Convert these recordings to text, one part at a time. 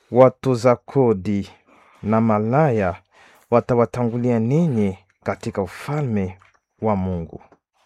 watoza kodi na malaya watawatangulia ninyi katika ufalme wa Mungu.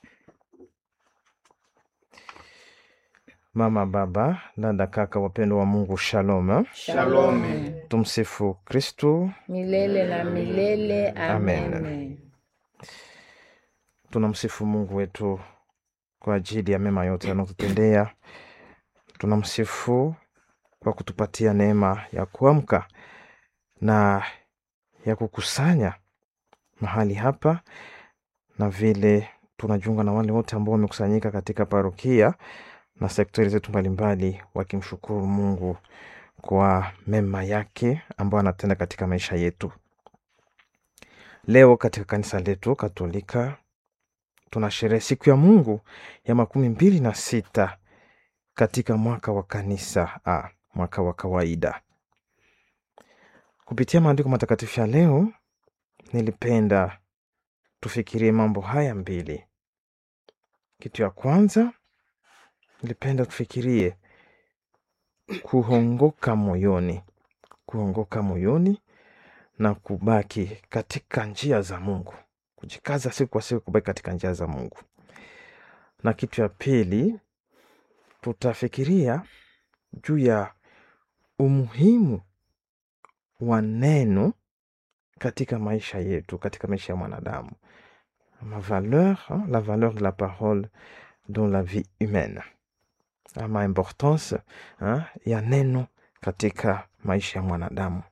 Mama, baba, dada, kaka, wapendwa wa Mungu, shalom. Shalome Tumsifu Kristu. milele na milele. Amen. Amen. Tunamsifu Mungu wetu kwa ajili ya mema yote anayotutendea. Tunamsifu kwa kutupatia neema ya kuamka na ya kukusanya mahali hapa, na vile tunajiunga na wale wote ambao wamekusanyika katika parokia na sektori zetu mbalimbali, wakimshukuru Mungu kwa mema yake ambayo anatenda katika maisha yetu. Leo katika kanisa letu Katolika tunasherehe siku ya Mungu ya makumi mbili na sita katika mwaka wa kanisa A, mwaka wa kawaida. Kupitia maandiko matakatifu ya leo, nilipenda tufikirie mambo haya mbili. Kitu ya kwanza, nilipenda tufikirie kuongoka moyoni, kuongoka moyoni na kubaki katika njia za Mungu, kujikaza siku kwa siku kubaki katika njia za Mungu. Na kitu ya pili, tutafikiria juu ya umuhimu wa neno katika maisha yetu, katika maisha ya mwanadamu, ma valeur, hein, la valeur de la parole dans la vie humaine, ama importance hein, ya neno katika maisha ya mwanadamu.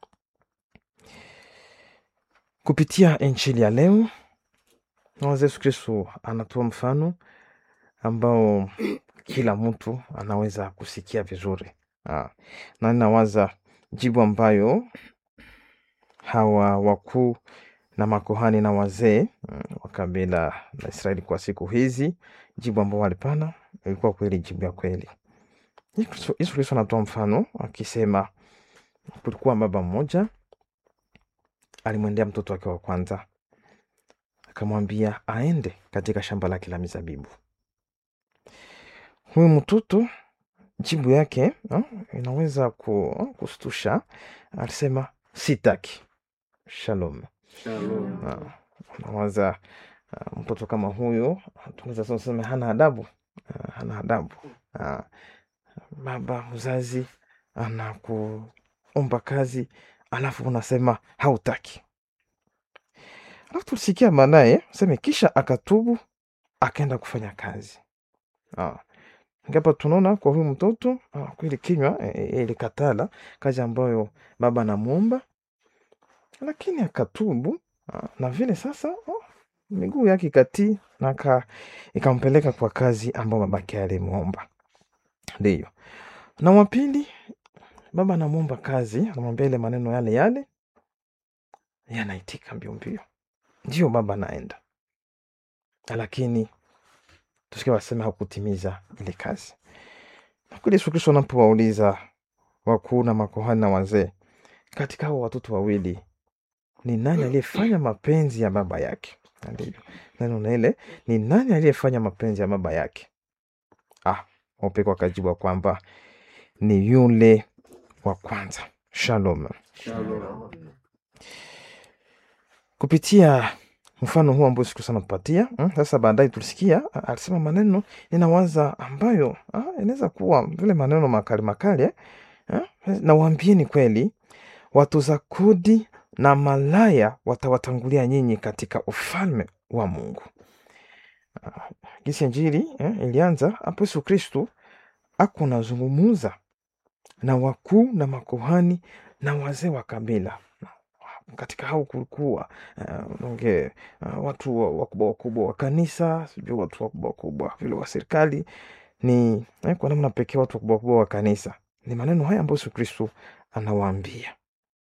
Kupitia injili ya leo, nawaza Yesu Kristo anatoa mfano ambao kila mtu anaweza kusikia vizuri. Ah, na ninawaza jibu ambayo hawa wakuu na makohani na wazee mm, wa kabila la Israeli kwa siku hizi, jibu ambao walipana ilikuwa kweli jibu ya kweli. Yesu Kristo- Yesu Kristo anatoa mfano akisema, kulikuwa baba mmoja alimwendea mtoto wake wa kwanza, akamwambia aende katika shamba lake la mizabibu. Huyu mtoto jibu yake ah, inaweza ku, kustusha. Alisema sitaki. Shalom. Shalom. Ah, Unawaza ah, mtoto kama huyo tunaweza sema sema hana adabu, Ah, hana adabu. Ah, Baba mzazi anakuomba kazi alafu unasema hautaki. Alafu tulisikia baadaye seme kisha akatubu akaenda kufanya kazi. Ah. Ngapa tunaona kwa huyu mtoto ah, kweli kinywa eh, eh, ilikatala kazi ambayo baba anamwomba, lakini akatubu ah, na vile sasa oh, miguu yake ikatii na aka- ikampeleka kwa kazi ambayo babake alimwomba. Ndiyo. Na wa pili, baba anamwomba kazi, anamwambia ile maneno yale yale, yeye anaitika mbio mbio, ndio baba anaenda, lakini tusikia wasema hakutimiza ile kazi. Na kweli Yesu Kristo anapowauliza wakuu na makohani na wazee, katika hao watoto wawili ni nani aliyefanya mapenzi ya baba yake? Na Ndivyo neno na ile ni nani aliyefanya mapenzi ya baba yake? Ah, wapekwa wakajibu kwamba ni yule wa kwanza. Shalom. Shalom. Kupitia mfano huu ambao siku sana tupatia mm, sasa baadaye tulisikia ah, alisema maneno ninawaza ambayo ah, inaweza kuwa vile maneno makali makali eh? Eh? Nawaambieni kweli, watoza kodi na malaya watawatangulia nyinyi katika ufalme wa Mungu. Ah, Gisi Injili eh, ilianza hapo Yesu Kristu ako nazungumuza na wakuu na makuhani na wazee wa kabila. Katika hao kulikuwa uh, nonge uh, watu wa- wakubwa wakubwa wa kanisa, sijui watu wakubwa wakubwa vile wa serikali, ni eh, kwa namna pekee watu wakubwa wakubwa wa kanisa. Ni maneno haya ambayo Yesu Kristo anawaambia,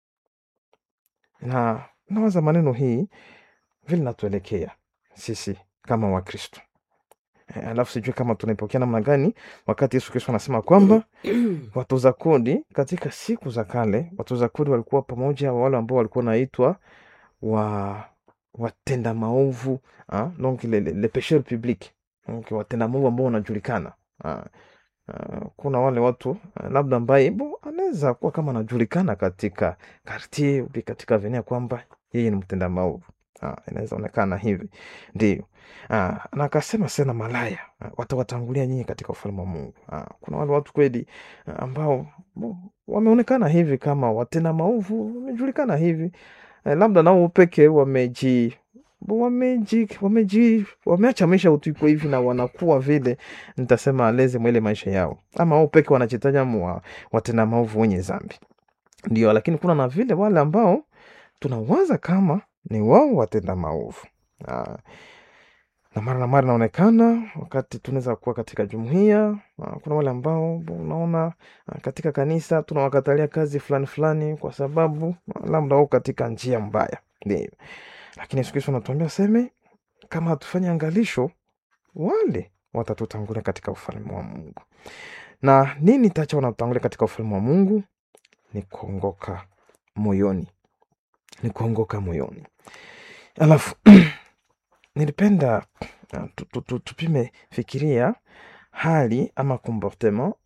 na nawaza maneno hii vile natuelekea sisi kama Wakristo. Eh, alafu sijui kama tunaipokea namna gani wakati Yesu Kristo anasema kwamba watoza kodi katika siku za kale, watoza kodi walikuwa pamoja wale ambao walikuwa naitwa wa watenda maovu ah, donc le, le, le pecheur public donc watenda maovu ambao wanajulikana ah. Uh, kuna wale watu uh, labda ambaye bo anaweza kuwa kama anajulikana katika kartier upi katika venia kwamba yeye ni mtenda maovu. Ah, inaweza onekana hivi ndio. Ah, na akasema sena malaya ah, watawatangulia nyinyi katika ufalme wa Mungu. Ah, kuna wale watu kweli ah, ambao bo, wameonekana hivi kama watenda maovu, wamejulikana hivi eh, labda nao peke wameji bo, wameji wameji wameacha maisha utuiko hivi na wanakuwa vile nitasema aleze mwele maisha yao, ama wao peke wanajitaja mwa watenda maovu wenye dhambi ndio, lakini kuna na vile wale ambao tunawaza kama ni wao watenda maovu ah, na mara na mara inaonekana wakati tunaweza kuwa katika jumuiya ah, kuna wale ambao bo, unaona ah, katika kanisa tunawakatalia kazi fulani fulani kwa sababu ah, labda wao katika njia mbaya, ndio. Lakini Yesu Kristo anatuambia seme, kama hatufanye angalisho, wale watatutangulia katika ufalme wa Mungu. Na nini tacha wanatutangulia katika ufalme wa Mungu? Ni kuongoka moyoni, ni kuongoka moyoni. Alafu nilipenda uh, tu- tu- tu- tupime fikiria hali ama comportement